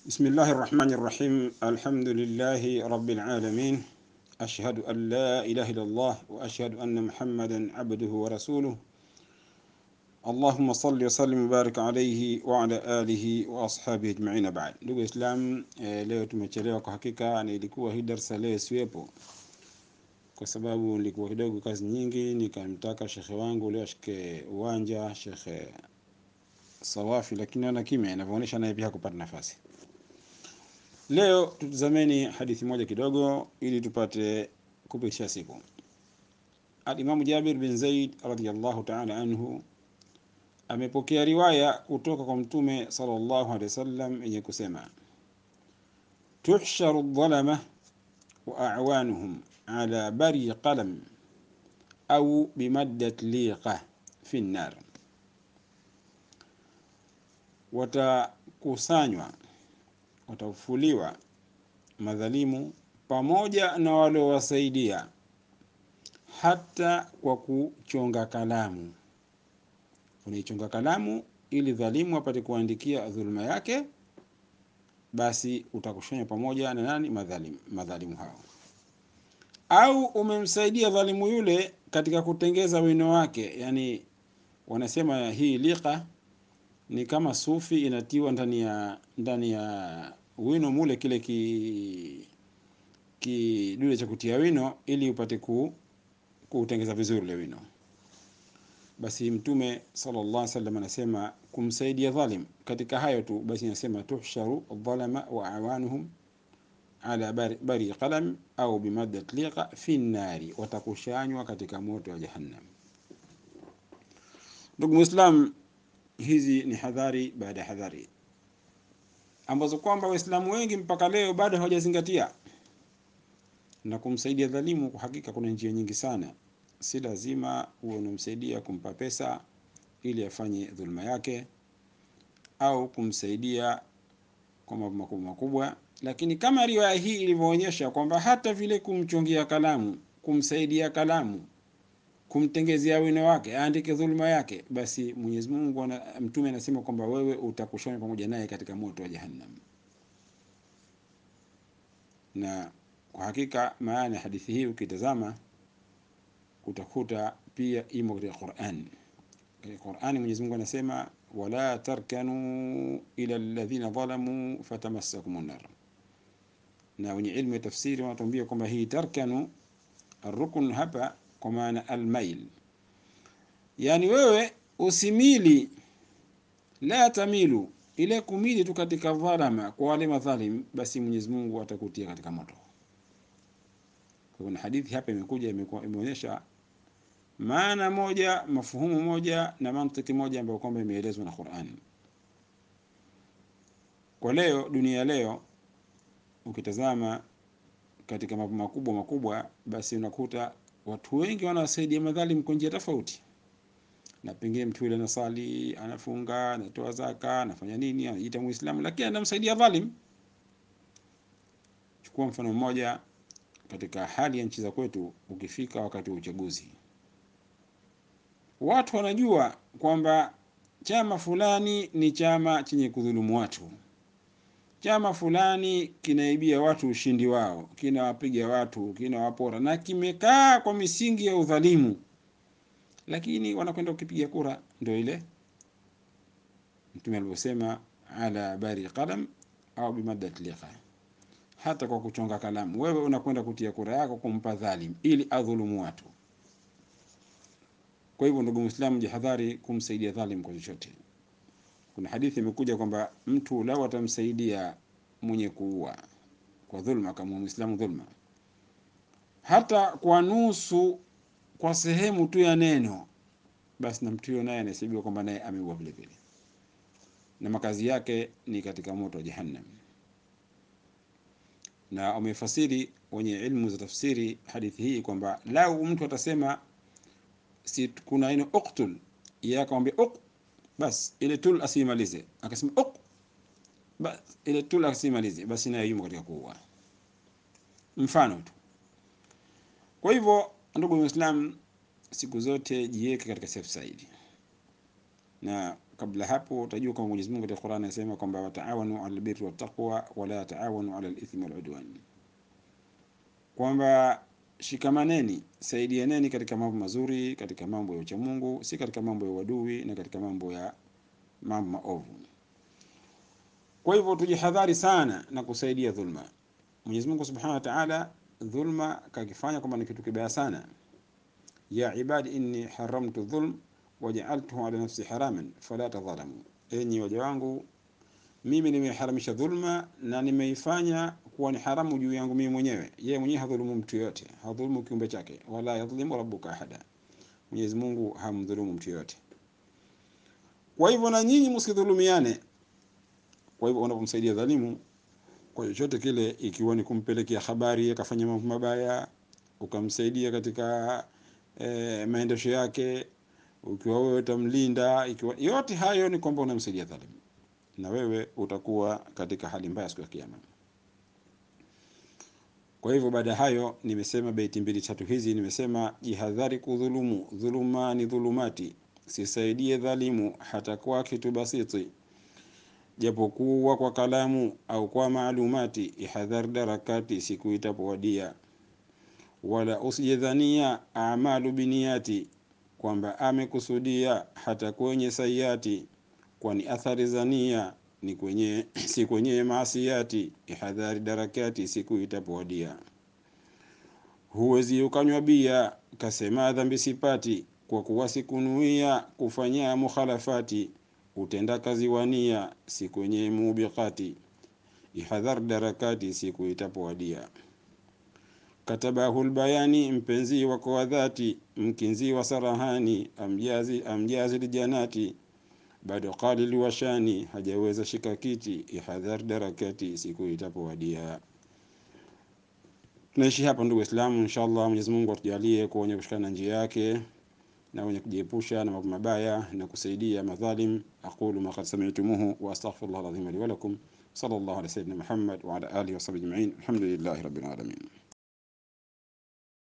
بسم الله الرحمن الرحيم الحمد لله رب العالمين أشهد أن لا إله إلا الله وأشهد أن محمدا عبده ورسوله اللهم صل وسلم وبارك عليه وعلى آله وأصحابه أجمعين بعد ndugu Islam eh, leo tumechelewa kwa hakika na ilikuwa hii darsa leo siwepo kwa sababu nilikuwa kidogo kazi nyingi nikamtaka shekhe wangu leo ashike uwanja shekhe Sawafi lakini naona kimya inavyoonyesha naye pia hakupata nafasi Leo tutazameni hadithi moja kidogo ili tupate kupitisha siku. Al-Imam Jabir bin Zaid radhiyallahu ta'ala anhu amepokea riwaya kutoka kwa Mtume sallallahu alaihi wasallam yenye kusema tuhsharu dhalama wa a'wanuhum ala bari qalam au bimaddat liqa fi an-nar, watakusanywa watafufuliwa madhalimu pamoja na waliowasaidia hata kwa kuchonga kalamu. Unaichonga kalamu ili dhalimu apate kuandikia dhuluma yake, basi utakushanya pamoja na nani? Madhalimu, madhalimu hao. Au umemsaidia dhalimu yule katika kutengeza wino wake, yani wanasema hii liqa ni kama sufi inatiwa ndani ya ndani ya wino mule kile ki kidude cha kutia wino ili upate ku kuutengeza vizuri ile wino. Basi Mtume sallallahu alaihi wasallam anasema kumsaidia dhalim katika hayo tu, basi anasema tuhsharu dhalama wa awanuhum ala bari, bari qalam au bimaddat liqa fi nnari, watakushanywa katika moto wa Jahannam. Ndugu Muislam, hizi ni hadhari baada ya hadhari ambazo kwamba Waislamu wengi mpaka leo bado hawajazingatia. Na kumsaidia dhalimu, kwa hakika kuna njia nyingi sana. Si lazima uwe unamsaidia kumpa pesa ili afanye dhulma yake au kumsaidia kwa mambo makubwa makubwa, lakini kama riwaya hii ilivyoonyesha kwamba hata vile kumchongia kalamu, kumsaidia kalamu kumtengezea wino wake aandike dhuluma yake, basi Mwenyezi Mungu ana, mtume anasema kwamba wewe utakushona pamoja naye katika moto wa Jahannam. Na kwa hakika maana ya hadithi hii ukitazama utakuta pia imo katika Qur'an. Katika Qur'an Mwenyezi Mungu anasema wala tarkanu ila alladhina dhalamu fatamassakumun nar, na wenye ilmu ya tafsiri wanatuambia kwamba hii tarkanu arrukun hapa kwa maana almail, yani wewe usimili, la tamilu, ile kumili tu katika dhalama kwa wale madhalim, basi Mwenyezi Mungu atakutia katika moto. Kwa hivyo hadithi hapa imekuja imeonyesha maana moja, mafuhumu moja na mantiki moja ambayo kwamba imeelezwa na Qur'an. Kwa leo, dunia leo, ukitazama katika mambo makubwa makubwa, basi unakuta watu wengi wanawasaidia madhalim kwa njia tofauti, na pengine mtu yule anasali, anafunga, anatoa zaka, anafanya nini, anajiita Muislamu, lakini anamsaidia dhalim. Chukua mfano mmoja katika hali ya nchi za kwetu, ukifika wakati wa uchaguzi, watu wanajua kwamba chama fulani ni chama chenye kudhulumu watu, chama fulani kinaibia watu ushindi wao, kinawapiga watu, kinawapora na kimekaa kwa misingi ya udhalimu, lakini wanakwenda kukipiga kura. Ndio ile Mtume alivyosema, ala bari qalam au bimaddat liqa, hata kwa kuchonga kalamu, wewe unakwenda kutia kura yako kumpa dhalim ili adhulumu watu. Kwa hivyo, ndugu Muislamu, jihadhari kumsaidia dhalim kwa chochote. Kuna hadithi imekuja kwamba mtu lau atamsaidia mwenye kuua kwa dhulma, kama Muislamu dhulma, hata kwa nusu, kwa sehemu tu ya neno, basi na mtu huyo naye anahesabiwa kwamba naye ameua vile vile, na makazi yake ni katika moto wa Jahannam. Na wamefasiri wenye ilmu za tafsiri hadithi hii kwamba lau mtu atasema si kuna neno uktul, yeye akamwambia uk bas ile tul asimalize, akasema ok, bas ile tul asimalize, basi naye yumo katika kuua. Mfano tu. Kwa hivyo, ndugu Muislam, siku zote jiweke katika safe side. na kabla hapo utajua kwamba Mwenyezi Mungu katika Qur'an anasema kwamba wataawanu alal birri wattaqwa wala taawanu alal ithmi wal udwan, kwamba shikamaneni, saidianeni katika mambo mazuri, katika mambo ya uchamungu, si katika mambo ya uadui na katika mambo ya mambo maovu. Kwa hivyo tujihadhari sana na kusaidia dhulma. Mwenyezi Mungu Subhanahu wa Ta'ala, dhulma kakifanya kwamba ni kitu kibaya sana. Ya ibadi inni haramtu dhulm wajaaltuhu ala nafsi haraman fala tadhalamu, enyi waja wangu mimi nimeharamisha dhulma na nimeifanya kuwa ni haramu juu yangu mimi mwenyewe. Yeye mwenyewe hadhulumu mtu yoyote, hadhulumu kiumbe chake, wala yadhlimu rabbuka ahada, Mwenyezi Mungu hamdhulumu mtu yoyote. Kwa hivyo na nyinyi msidhulumiane. Kwa hivyo unapomsaidia dhalimu kwa chochote kile, ikiwa ni kumpelekea habari akafanya mambo mabaya, ukamsaidia katika e, maendesho yake, ukiwa wewe utamlinda, ikiwa yote hayo ni kwamba unamsaidia dhalimu, na wewe utakuwa katika hali mbaya siku ya Kiyama. Kwa hivyo baada ya hayo, nimesema beiti mbili tatu hizi, nimesema jihadhari kudhulumu, dhuluma ni dhulumati, sisaidie dhalimu hata kwa kitu basiti japokuwa kwa kalamu au kwa maalumati, ihadhar darakati siku itapowadia. Wala usijedhania amalu biniyati, kwamba amekusudia hata kwenye sayati, kwani athari za nia ni kwenye si kwenye maasiyati. Ihadhari darakati siku itapowadia. Huwezi ukanywa bia kasema dhambi sipati, kwa kuwa sikunuia kufanya mukhalafati utenda kazi wania si kwenye mubiqati. Ihadhar darakati siku itapowadia. Katabahu lbayani mpenzi wako wa dhati, mkinzi wa sarahani, amjazi amjazi lijanati, bado qali liwashani, hajaweza shika kiti. Ihadhar darakati siku itapowadia. Tunaishi hapa ndugu Waislamu, inshallah Mwenyezi Mungu atujalie kuwa wenye kushikana na njia yake na wenye kujiepusha na mambo mabaya na kusaidia madhalim. aqulu ma qad sami'tumuhu wa astaghfirullah alazim li wa lakum sallallahu ala sayyidina Muhammad wa ala alihi wa sahbihi ajma'in alhamdulillahi rabbil alamin